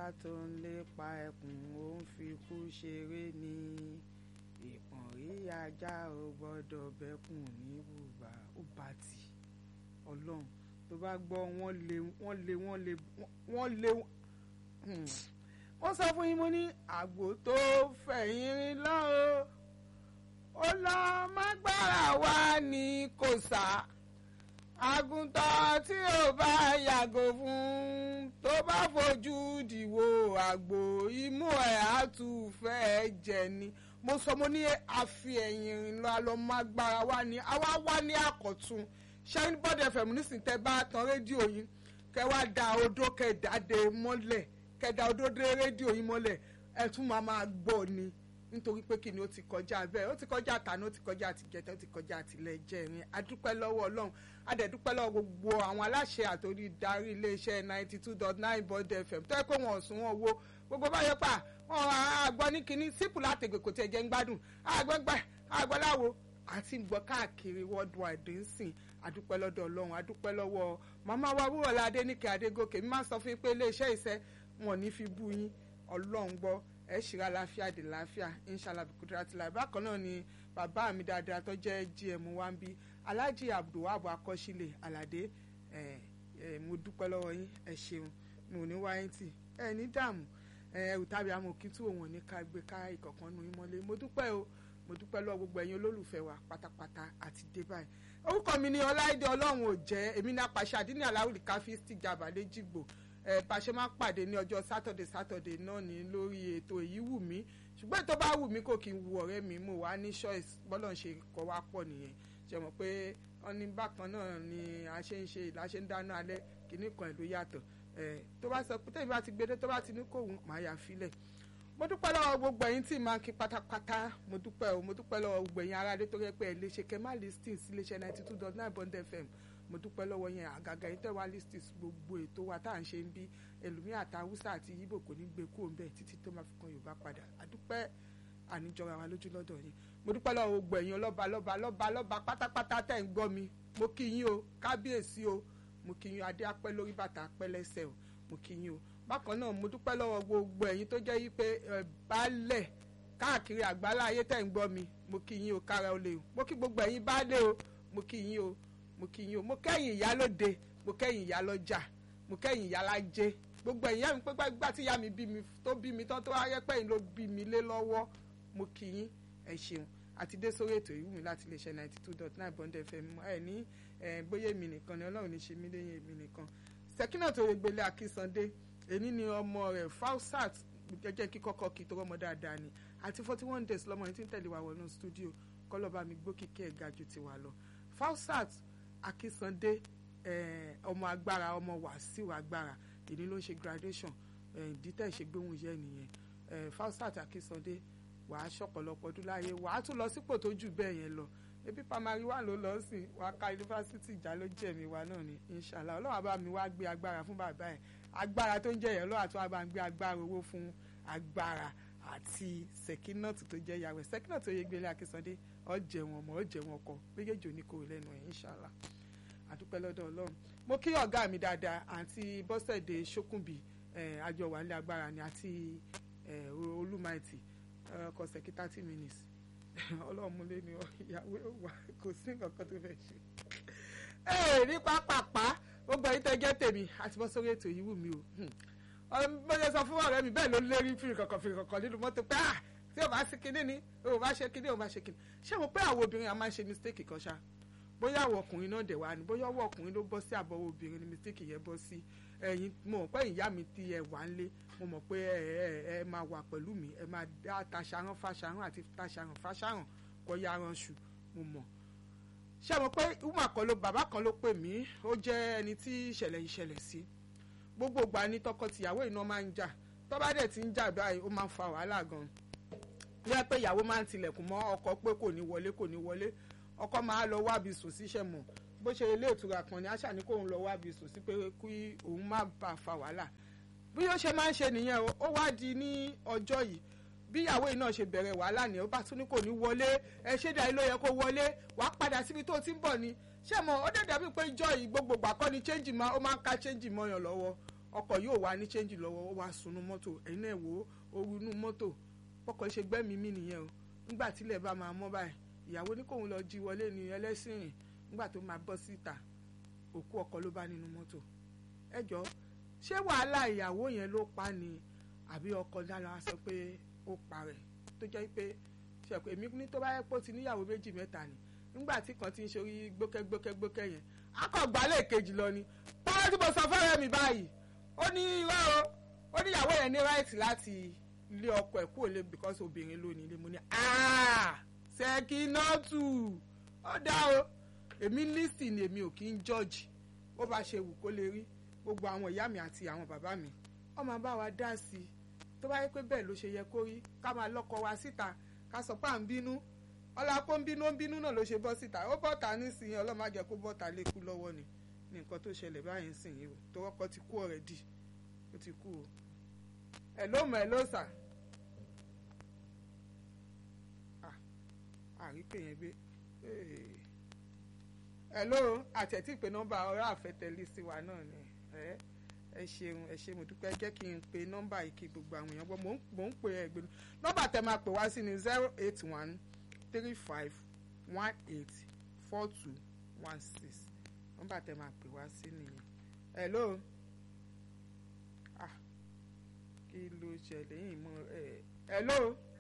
tó ń lépa ẹkùn ó ń fi kú ṣeré ni ìpọ̀nrí ajá ò gbọ́dọ̀ bẹ́kùn ní bùbá ó bá tì ọlọ́run tó bá gbọ́ wọ́n lé wọ́n lé wọ́n lé wọ́n lé wọ́n sọ fún yín mo ní àgbò tó fẹ̀yìn rin lọ́wọ́ ó lọ mágbára wa ní kò sá àgùntàn tí ò bá yàgò fún tó bá fojú dìwò àgbò imú ẹ̀ á tún fẹ́ jẹ ni mo sọ mo ní àfi ẹ̀yìn rìn lọ àlọ́ mágbára wa ní àwa wá ní àkọ́tún ṣẹ́yìn bọ́dẹ̀ fẹ̀mú nísìnyí tẹ́ bá tan rédíò yín kẹ́ wá da odó kẹ́ dáde mọ́lẹ̀ kẹ́ da odó dé rédíò yín mọ́lẹ̀ ẹ̀ tún máa máa gbọ́ ni nítorí pé kí ni ó ti kọjá bẹ́ẹ̀ ó ti kọjá àtàná ó ti kọjá àtìjẹta ó ti kọjá àtìlẹ́jẹ̀rin adúpẹ́ lọ́wọ́ ọlọ́run adẹ̀dúpẹ́ lọ́wọ́ gbogbo àwọn aláṣẹ àtòrí darí iléeṣẹ́ ninety two dot nine bond fm tó yẹ pé wọn ò sún wọn wo gbogbo báyọ̀ pa wọn àgbọ̀ ní kinní sípù látẹ̀gbẹ̀ kò tiẹ̀ jẹ́ ń gbádùn àgbọ̀ngbà àgbọ̀láwo àti gbọ́ káàkiri worldwide ń sìn adúpẹ́ lọ́dọ̀ ọlọ́run adúpẹ́ lọ́wọ́ màmá wa wúrọ̀lá adéníkẹ́ adégòkè mi máa sọ fún yín pé iléeṣẹ́ ìṣẹ́ wọn ò ní fi bú yín ọlọ́run gbọ́ ẹ ṣìra láfíà dé láfíà inshallah bikudura ti la bákan náà ni bàbá mi dáadáa tó jẹ́ gm wa ń bí alhaji abdulwahab akọ́sílẹ̀ aládé ẹ ẹ mo dúpẹ́ lọ́wọ́ yín ẹ ṣeun mi ò ní wáyé tì ẹ ní dààmú ẹ ẹrù tàbí àmọ́ òkín tí òun ò ní ká gbé ká ìkọ̀kan nu yín mọ́lé mo dúpẹ́ o mo dúpẹ́ lọ́wọ́ gbogbo ẹ̀yin olólùfẹ́ wa pátápátá àti dé báyìí orúkọ mi ni ọláìdé ọlọ́run ò jẹ́ èmi ní apàṣẹ àdínní aláwùlì káfíńsì jàbá lẹ́jìgbò ẹ bá ṣe máa ń pàdé ní ọjọ́ sátọ̀dẹ̀ sátọ̀dẹ̀ náà ní lórí ètò èyí wù mí ṣùgbọ́n ètò bá wù mí kò kí n wu ọ̀rẹ́ mi mo wá ní choice bọ́lọ̀ ń ṣe kọ́ wá pọ̀ nìyẹn ṣe mọ̀ pé wọ́n ní bákan náà ni a ṣe ń ṣe ìlà ṣe ń dáná alẹ́ kìíní kan ìlú yàtọ̀ ẹ tó bá sọ pé tẹ́lẹ̀ bá ti gbédé tó bá ti ní kóhun màá yà filẹ̀ mo dúpẹ́ lọ́wọ́ gbogbo ẹ̀yin tí màá kí pátápátá mo dúpẹ́ o mo dúpẹ́ lọ́wọ́ gbogbo ẹ̀yin aráalé tó rẹ́ pé ẹ̀ lè ṣe kẹ́ má listing sí iléeṣẹ́ ninety two dot nine bond fm mo dúpẹ́ lọ́wọ́ yẹn àgàgà yìí tẹ̀wá listis gbogbo ètò wa tá à ń ṣe ń bí ẹlòmíà àti haúsá àti yíbò kò ní gbé kúrò ńbẹ títí tó máa fi kan yorùbá padà àdúpẹ́ àníjọra wa lójú lọ́dọ̀ yín mo dúpẹ́ lọ́wọ́ gbogbo ẹ̀yin lọ́ba lọ́ba lọ́ba lọ́ba pátápátá tẹ̀ ń gbọ́ mi mo kí yín o kábíyèsí o mo kí yín adé apẹ́ lórí bàtà apẹ́ lẹ́sẹ̀ o mo kí yín o bákan náà mo dúpẹ́ lọ́wọ́ gbogbo ẹ̀yin tó jẹ́ wípé baálẹ̀ káàkiri àgbálá ayé tẹ̀ ń gbọ́ mi mo kí yín o kára o lè o mo kí gbogbo ẹ̀yin baálé o mo kí yín o mo kí yín o mo kẹ́yìn ìyá lóde mo kẹ́yìn ìyá lọ́jà mo kẹ́yìn ìyá lájẹ́ gbogbo ẹ̀yìn mi pé gbà tí ìyá mi bí mi tó bí mi tán tó wáyé pẹ́yìn ló bí mi lé lọ́wọ́ mo kí yín ẹ ṣeun àti dé sórí ètò ìwú mi láti lè ṣe ninety two dot nine bond fm ẹ ní bóyá èmi nìkan ni ọlọ́run ní ṣe mí léyìn èmi nìkan sẹ́kínà tó yẹ gbélé akínsandé èní ni ọmọ rẹ̀ fausat jẹ́jẹ́ kí kọ́kọ́ kí tó rọ́mọ dáadáa ni àti forty one days lọ́mọ yìí tí ń tẹ̀lé wa wọnú stúdíò kọ́lọ́ba mi gbókìkí ẹ̀ ga ju tiwa lọ fausat akínsandé ọmọ agbára ọmọ wàsíù agbára èyí ló ń ṣe graduation dítẹ̀ ìṣègbéhùn yẹn nìyẹn fausat akínsandé wàá ṣọ̀pọ̀lọpọ̀ ọdún láyé wàá tún lọ sípò tó jù bẹ́ẹ̀ yẹn lọ ebi pamari wà ló lọ sí wàá ka yunifásitì ìjà ló jẹ̀mí wa náà ni inshallah ọlọ́run àbá mi wá gbé agbára fún bàbá ẹ̀ agbára tó ń jẹ́ yẹn lọ́wọ́ àti wàá bá ń gbé agbára owó fún agbára àti sẹ̀kínọ́ọ̀tì tó jẹ́ yàwẹ̀ sẹ̀kínọ́ọ̀tì tó yẹ gbélé akínsandé ọ̀jẹ̀ wọn mọ̀ ọ̀jẹ̀ wọn kọ méjèèjì oníkòrò lẹ́nu ẹ̀ inshallah àdúpẹ́ lọ́dọ̀ ọlọ́run mo kí ọ̀gá mi dáadáa àti bọ́sẹ̀dé ṣókùnbí àjọ wà ní agbára ni àti olúmaìtì ọkọ̀ sẹ̀kí thirty minutes ọlọ́run múlé ni ìyàwó wà kò sí nǹkan kan tó fẹ́ ṣe. ẹ ní pápápá gbogbo ẹ̀yin tẹ́ jẹ́ tèmi àti bọ́ sórí ètò yìí wù mí o mo ṣe sọ fún ọ̀rẹ́ mi bẹ́ẹ̀ ló lérí fìrì kankan fìrì kankan nínú mọ́tò pé ah tí o bá ṣe kinní ni o bá ṣe kinní o bá ṣe kinní ṣé mo pé àwọn obìnrin a máa ń ṣe mistake kan ṣá bóyá àwọn ọkùnrin náà dẹ̀ wá ni bóyá ọwọ́ ọkùnrin ló bọ́ sí àbọ̀wọ̀ obìnrin ni mistake yẹn bọ́ sí ẹ̀yin mo mọ̀ pé ìyá mi ti ẹ̀ wá ń lé mo mọ̀ pé ẹ ẹ ẹ máa wà pẹ̀lú mi ẹ máa dá taṣaran fáṣaran àti taṣaran fáṣaran kọ́ ya aranṣu mo mọ̀ ṣé mo pé uma kan ló bàbá kan ló pè mí ó jẹ́ ẹni tí ìṣẹ̀lẹ̀ ìṣẹ̀lẹ̀ sí gbogbo ìgbà ni tọkọ-tìyàwó iná máa ń jà tó bá dẹ̀ ti ń jà báyìí ó máa ń fa wàhálà gan ní ẹ pé ìyàwó máa ń tilẹ̀kùn mọ́ ọkọ pé kò ní wọlé kò ní wọlé ọkọ máa lọ wábi sùn síṣẹ́ mọ̀ bó ṣe ilé ìtura kan ni àṣà ní kóun lọ wábi sùn sí pé kí òun má bà fa wàhálà bí ó ṣe máa ń ṣe nìyẹn o ó wá di ní ọjọ́ yìí bí ìyàwó yìí náà ṣe bẹ̀rẹ̀ wàhálà ni ó bá tún ní kò ní wọlé ẹ ṣé dàí ló yẹ kó wọlé wàá padà síbi tó ti ń bọ̀ ni ṣé mo ó dẹ̀ dàbí pé ìjọ yìí gbogbo gbà kọ́ ni change máa ó máa ń ká change mọ́yàn lọ́wọ́ ọkọ̀ yóò wá ní chẹ́ńjì lọ́wọ́ ó wá sunú mọ́tò ẹ̀yin náà wò ó ooru inú mọ́tò ọkọ̀ ṣe gbẹ́mìí mì nìyẹn o nígbà tílẹ̀ bá máa mọ́ báyìí ìyàwó ní kóun lọ jí wọlé ní ẹlẹ́sìn rìn nígbà tó máa bọ́ síta òkú ọkọ ló bá nínú mọ́tò ẹ jọ ṣé wàhálà ìyàwó yẹn ló pa ni àbí ọkọ dára sọ pé ó pa rẹ̀ tó jẹ́ pé ṣẹ̀pẹ̀ èmi ní tó bá yẹ pé ó ti níyàwó méjì mẹ́ta ni nígbà tí kan ti ń ṣorí gbókẹ́gbókẹ́gbókẹ́ yẹn akọ̀gbálẹ̀ kejì lọ ni pọ́n tí mo sọ fẹ́rẹ̀ mi báyìí ó ní irọ́ o ó ní ìyàwó yẹn ní ráìtì láti lé ọkọ ẹ̀ kúrò lé because obìnrin ló ní ilé mo ní ṣèkínọ́tù ó dá o èmi lísì ni èmi ò kí ń jọ́ọ̀jì bó bá ṣe wù kó lè rí gbogbo àwọn ìyá mi àti àwọn bàbá mi ó máa bá wa dá sí i tó bá yẹ pé bẹ́ẹ̀ ló ṣe yẹ kó rí ká máa lọ́kọ wa síta ká sọ pé à ń bínú ọlá kó ń bínú ń bínú náà ló ṣe bọ́ síta ó bọ́ta nísìnyí ọlọ́mọ àjẹ kó bọ́ta lékú lọ́wọ́ ni ní nǹkan tó ṣẹlẹ̀ báyìí ń sìn yìí o tó wọ́pọ̀ ti kú already ó ti kú o ẹ̀ ló mọ̀ ẹ̀ ló sà àríkè yẹn gbé ẹ̀ ló àtẹ̀tí ìpè nọ́mbà ọ̀rọ̀ àfẹ́tẹ̀lé sí wa náà ni ẹ̀ ẹ ṣeun ẹ ṣe mo dúpẹ́ jẹ́ kí n pe nọ́mbà yìí kí gbogbo àwọn èèyàn gbọ́ mò ń pè ẹ́ gbé nọ́mbà tẹ máa pè wá sí ni zero eight one three five one eight four two one six nọ́mbà tẹ máa pè wá sí nìyẹn hello ah kí ló ṣẹlẹ̀ yìí mọ ẹ hello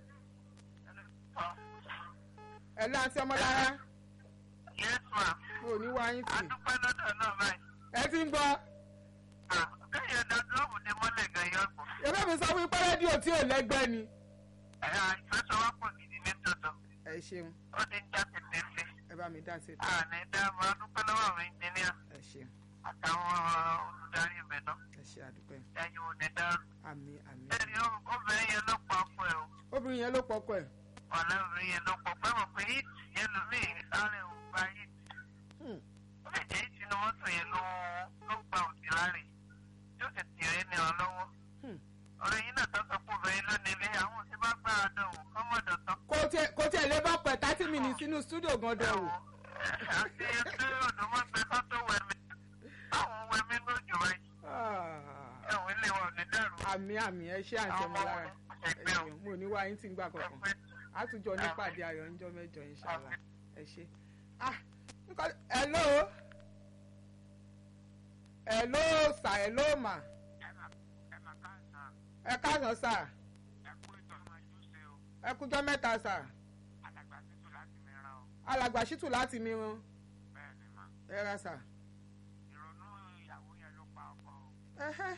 hello àti ọmọlára yes ma. mo ní wá yín tì adúpẹ́ lọ́dọ̀ náà báyìí. ẹ ti ń gbọ́ kéèyàn da dúrọ́ọ̀mù ní mọ́lẹ̀ gan yọ ọ̀gbọ̀n. ebe mi sọ fún ipá rédíò tí ò lẹ́gbẹ́ ni ẹ̀yà ìfẹsọ̀wọ́pọ̀ gidi ní tòótọ́. ẹ ṣeun ó ti ń já tètè lé. ẹ bá mi dá sí i àní dáàbò adúpẹ́ lọ́wọ́ àwọn ẹnjìníà ẹ ṣeun àtàwọn olùdarí ibẹ̀ náà. ẹ ṣe àdúpẹ́ ẹ̀yin ò ní dárò. àmì àmì ẹni obìnrin yẹn ló pa fún ẹ o. obìnrin yẹn ló pọkọ ẹ ọ̀lẹ́ obìnrin yẹn ló pọ̀ pẹ́ mọ̀ pé hit yẹn ló mí sáré ò gba hit. Hmm. ó lè jẹ́ hit inú mọ́tò yẹn ló ló gba òdì láàrin yóò sì tìrẹ́ ní ọ lọ́wọ́. Hmm. ọ̀rẹ́ yín náà tó sọ pé obìnrin ló nílé àwọn òsì bá gbá àdánwò kọ́mọ̀dọ̀ tán. kò tiẹ̀ kò tiẹ̀ lè bá pẹ̀ thirty minutes sínú studio gan dẹ̀ o àti ẹgbẹ́ ọ̀dọ́mọgbẹ́ kan tó wẹ̀mí àwọn wẹ̀mí lójú rẹ̀ ẹ̀wọ̀n ilé wa ò ní dẹ̀rù. àmì àmì ẹ ṣe àǹtí ọmọ lára ẹ ṣeun mo ní wá yín tí ń gbà kankan àtújọ nípàdé ayọ̀ ńjọ́ mẹ́jọ inshallah ẹ ṣe. ah nǹkan hello hello sà hello mà ẹ káàsán sà ẹ kújọ́ mẹ́ta sà alàgbà ṣítù láti mìíràn ẹ ra sà. ẹhẹ́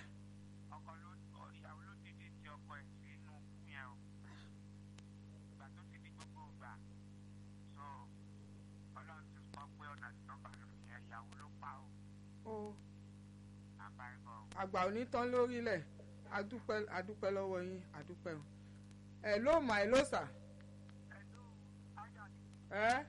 o àgbà ò ní tán lórílẹ̀ adúpẹ́ adúpẹ́ lọ́wọ́ yín adúpẹ́ o ẹ ló mà ẹ ló sà ẹ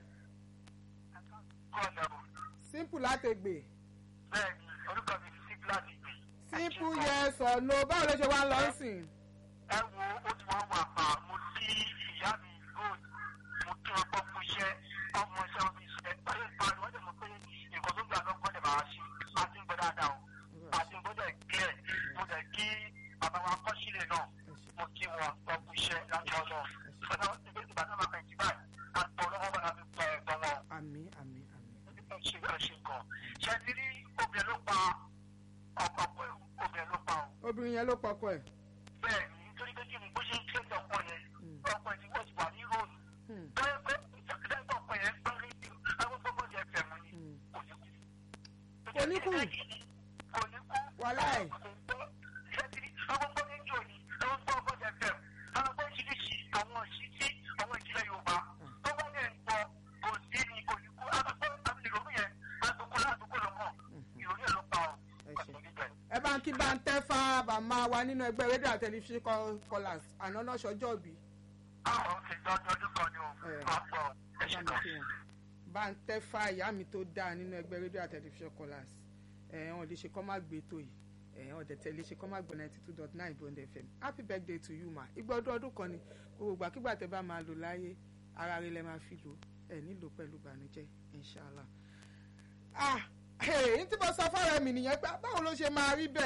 simple láti gbè Bẹ́ẹ̀ni, orúkọ mi ti sí gíláàsì gbé. simple yes or no báwo ló ṣe wá ń lọ sìn. ẹ wo ó ti wọ́n wà pa mo sí ìyá mi gold mo kí wọn gbọ́ fún iṣẹ́ ọmọ iṣẹ́ ọmọ iṣẹ́ ọyẹ ìparí wọ́n dẹ̀ mọ̀ pé nǹkan tó gbà lọ́kọ́ dẹ̀ máa ṣe a ti ń gbọ́ dáadáa o a ti ń gbọ́ dẹ̀ kílẹ̀ mo dẹ̀ kí bàbá wa kọ́ sílẹ̀ náà mo kí wọn gbọ́ fún iṣẹ́ láti ọlọ́ ìgbà náà ti gbé ìgbà náà máa fẹ̀yìntì báyìí a tọ́ lọ́wọ́ bá mi pẹ́ ẹ̀gbọ́n wọn àmì àmì àmì. ṣe ṣe nǹkan ṣe ti rí obìnrin ló pa ọkọ obìnrin ló pa o obìnrin yẹn ló pọkọ ẹ. bẹ́ẹ̀ ni nítorí pé kí ni bó ṣe ń tẹ̀lé ọkọ yẹn ọkọ yẹn ti wọ́n ti wà ní róòlù Hmm. bẹ́ẹ̀ pé ìjọba ọkọ yẹn gbọ́ rédíò àwọn gbogbo yẹn fẹ̀ mọ́ ni Hmm. kò ní kú. Kò ní kú? kò ní kú. Wàláì. kò gbọ́ ṣẹ́tìrì àwọn gbọ́ rédíò ni àwọn gbọ́ ọkọ yẹn fẹ̀ àwọn gbọ́ oríṣiríṣi àwọn ìṣítí àwọn ìjìnlẹ̀ Yorùbá tó bá yẹn gbọ́ kò sí ni kò ní kú àgbẹ̀ àti ìrònú yẹn àdúgbò ládùúgbò lọ́mọ ìrònú yẹn ló pa ọ́ Ẹ ṣé. ọ̀sẹ̀ níbẹ̀. ẹ bá ń kí bá ń tẹ́ fá bàmá wa nínú ẹgbẹ́ rédíò àti tẹlifíṣàn callers àná náà ṣọjọ́ òbí. àwọn òkè ìjọba ọdún kan ni o Ẹ. máa gbọ́ bá ẹ ṣe mi kan. kí wọn. bá ń tẹ́ fá ìyá mi tó dáa nínú ẹgbẹ́ rédíò àti tẹlifíṣàn callers ẹ̀ ọ́n lè ṣe kọ́ má gbé tó yìí ẹ̀ ọ́n dẹ̀tẹ̀ lè ṣe kọ́ má gbọ́ ninety two dot nine bond fm happy birthday to you ma ìgbà ọdún ọdún kan ni gbogbo ìgbàkigbà tẹ bá máa lò láyé ara rẹ lẹ máa fi lò ẹ̀ nílò pẹ̀lú ìbànújẹ́ inshallah ah èyí tí mo sọ fọ́ọ̀rọ̀ mi nìyẹn pé báwo ló ṣe máa rí bẹ́ẹ̀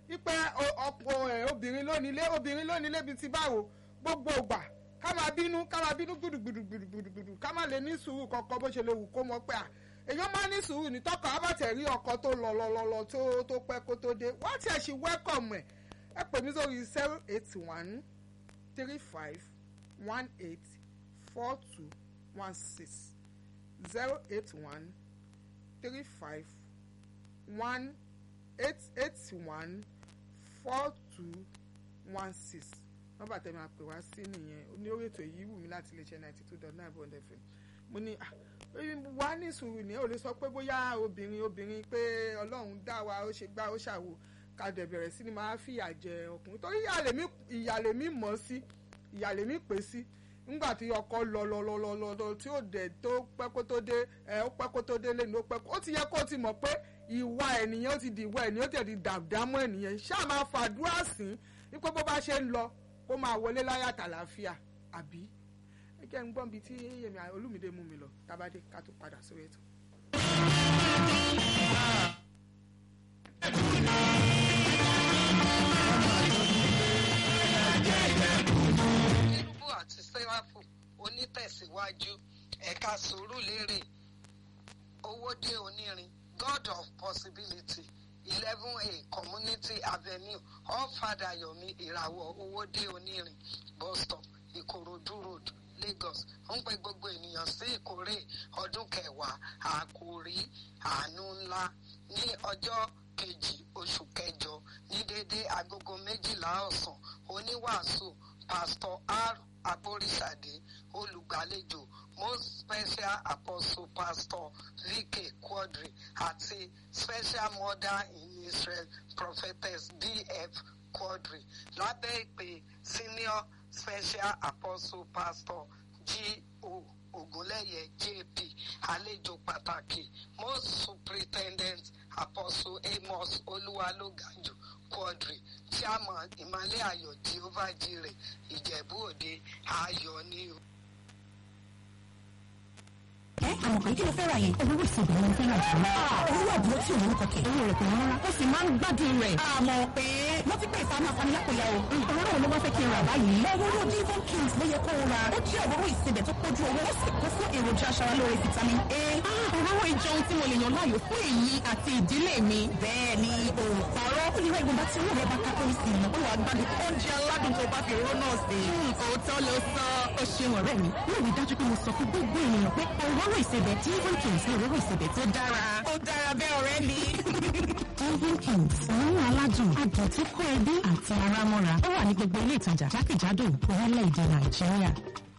ipe ọkọ ẹ obìnrin lónílé obìnrin lónílé bíi ti báwo gbogbo ìgbà ká máa bínú ká máa bínú gbùdùgbùdùgbùdùgbùdù ká má lè ní sùúrù kankan bó ṣe lè wù kó mọ pé à èèyàn máa ní sùúrù ní tọkọ abàtẹ rí ọkọ tó lọ lọ lọ lọ tó tó pẹ́ kó tó dé wọ́n ti ẹ̀ ṣì wẹ́kọ̀mù ẹ̀ ẹ pè mí sórí zero eight one three five one eight four two one six zero eight one three five one eight eight one four two one six nọ́mbà tẹ́ máa pè wá sí nìyẹn ní orí ètò yìí wù mí láti lè ṣe ninety two dot nine bond fm mo ní wà ní sùúrù ní ò lè sọ pé bóyá obìnrin obìnrin pé ọlọ́run dá wa ó ṣe gbá ó ṣàwò ká dẹ̀ bẹ̀rẹ̀ sí ni máa fìyà jẹ ọkùnrin torí ìyà lèmi mọ̀ sí ìyà lèmi pè sí nígbà tí ọkọ lọ lọ lọ lọ lọ lọ tí ó dẹ̀ tó pẹ́ kó tó dé ẹ ó pẹ́ kó tó dé lẹ́nu ó pẹ́ kó ó ti yẹ kó ti mọ̀ pé ìwà ènìyàn ó ti di ìwà ènìyàn ó ti di dàdámọ́ ènìyàn ṣáà máa fàdúrà sí wípé bó bá ṣe ń lọ kó máa wọlé láyà tàlàáfíà àbí ẹ jẹ́ ń gbọ́n bíi tí èmi olúmídé mú mi lọ tábàdé ká tó padà sórí ètò. kérúbù àti sẹ́ráfù onítẹ̀síwájú ẹ̀ka sùúrùlérè owódé onírin god of possibility eleven a community avenue allfada yomi ìràwọ̀ owódé onírin bus stop ìkòròdú road lagos ń pe gbogbo ènìyàn sí ìkórè ọdún kẹwàá àkòrí àánú ńlá ní ọjọ́ kejì oṣù kẹjọ ní déédéé agogo méjìlá ọ̀sán oníwàásù pastor r aborisade olùgbàlejò most special apostle pastor vk quadri àti special mother in israel prophetess df quadri lábẹ́ ìpè senior special apostle pastor g.o. ogunlẹ́yẹ jp àlejò pàtàkì most superintendent apostle amos olúwalógàjù quadri chairman ìmàlẹ́ ayọ̀ jehovah jireh ìjẹ̀bú òde ayọ̀ ni o. ẹ àmọ̀ pé kí ló fẹ́ ra yẹn. owó ìsìnkú ni mo fẹ́ rà jù lọ. owó àbúrò tí òun kọ kẹ̀. owó rẹ̀ kò wọ́n rárá. ó sì máa ń gbádùn rẹ̀. àmọ̀ pé wọ́n ti pè ìfàmì àfàmì lápòyà o. òróró wo ló wá fẹ́ kí n rà báyìí. òróró divon kings ló yẹ kó o ra. ó jẹ́ òróró ìsebẹ̀ tó kójú owó. ó sì kún fún èròjà aṣaralóore vitamin a. òróró ìjọun tí mo lè yàn láàyò fún èyí àti ìdílé mi. bẹ́ẹ̀ ni òòpàrọ̀. ó lè ra ìgbọ̀nba tí owó rẹ̀ bá ká kórìí sí i. ó wà gbádùn oúnjẹ aládùn tó bá fi òróró náà sí. òótọ́ ló sọ. ó ṣeun ọ̀rẹ́ mi. mo rí dájú pé mo sọ fún gbogbo ènìyàn pé òróró ìsebẹ̀ divon kings ní òróró ìsebẹ̀ tó dára. ó dára bẹ́ẹ̀ ọ̀rẹ́ mi. divon kings òórùn aládùn adùn tó kó ẹbí àti ara mọ́ra. ó wà ní gbogbo ilé ìtajà jákèjádò orílẹ̀-èdè nàìjíríà.